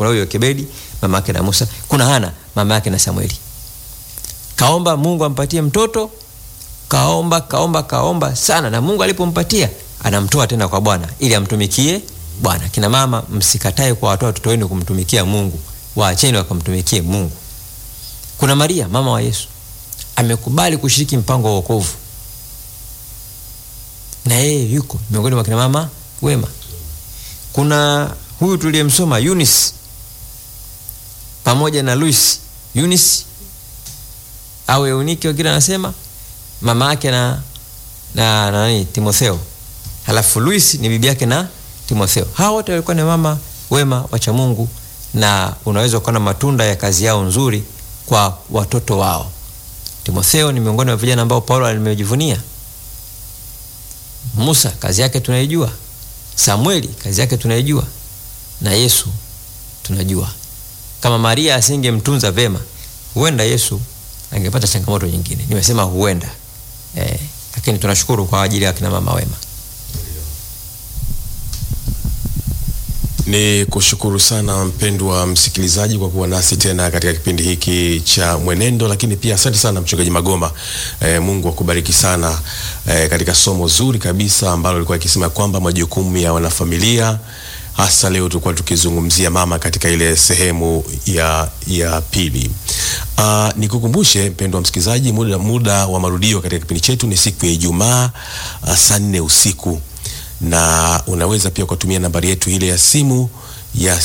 kuna huyo Yokebedi mama yake na Musa, kuna Hana mama yake na Samueli. Kaomba Mungu ampatie mtoto, kaomba kaomba kaomba sana, na Mungu alipompatia anamtoa tena kwa Bwana ili amtumikie Bwana. Kina mama, msikatae kwa watoa watoto wenu kumtumikia Mungu, waacheni wakamtumikie Mungu. Kuna Maria mama wa Yesu amekubali kushiriki mpango wa wokovu, na yeye yuko miongoni mwa kina mama wema. Kuna huyu tuliyemsoma Eunice pamoja na Luis. Eunice au Eunike wengine anasema mama yake na na nani Timotheo, halafu Luis ni bibi yake na Timotheo. Hawa wote walikuwa ni mama wema wacha Mungu, na unaweza kuona matunda ya kazi yao nzuri kwa watoto wao. Timotheo ni miongoni mwa vijana ambao Paulo alimejivunia. Musa kazi yake tunaijua, Samueli kazi yake tunaijua, na Yesu tunajua. Kama Maria asingemtunza vema, huenda Yesu angepata changamoto nyingine. Nimesema huenda eh, lakini tunashukuru kwa ajili ya kina mama wema. Ni kushukuru sana mpendwa msikilizaji kwa kuwa nasi tena katika kipindi hiki cha Mwenendo, lakini pia asante sana mchungaji Magoma. E, Mungu akubariki sana e, katika somo zuri kabisa ambalo lilikuwa ikisema kwamba majukumu ya wanafamilia hasa leo tulikuwa tukizungumzia mama katika ile sehemu ya, ya pili. Uh, nikukumbushe mpendwa msikilizaji, muda, muda wa marudio katika kipindi chetu ni siku ya Ijumaa uh, saa nne usiku na unaweza pia kutumia nambari yetu ile ya simu ya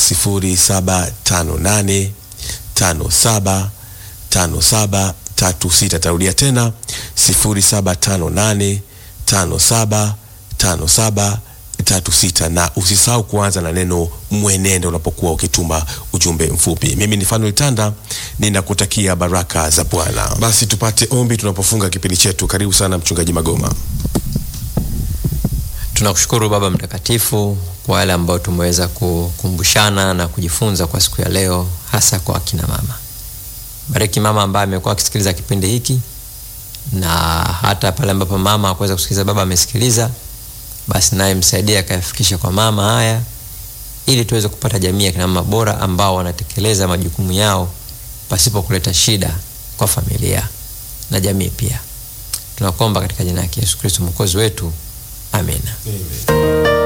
0758 57 57 36. Tarudia tena 0758 57 57 36, na usisahau kuanza na neno mwenendo unapokuwa ukituma ujumbe mfupi. Mimi ni Fanuel Tanda, ninakutakia baraka za Bwana. Basi tupate ombi tunapofunga kipindi chetu. Karibu sana mchungaji Magoma. Tunakushukuru Baba Mtakatifu kwa yale ambayo tumeweza kukumbushana na kujifunza kwa siku ya leo, hasa kwa akina mama. Bariki mama ambaye amekuwa akisikiliza kipindi hiki, na hata pale ambapo mama hakuweza kusikiliza, baba amesikiliza, basi naye msaidie akayafikisha kwa mama haya, ili tuweze kupata jamii ya kina mama bora ambao wanatekeleza majukumu yao pasipo kuleta shida kwa familia na jamii pia. Tunakuomba katika jina la Yesu Kristo mwokozi wetu, amina. Amen.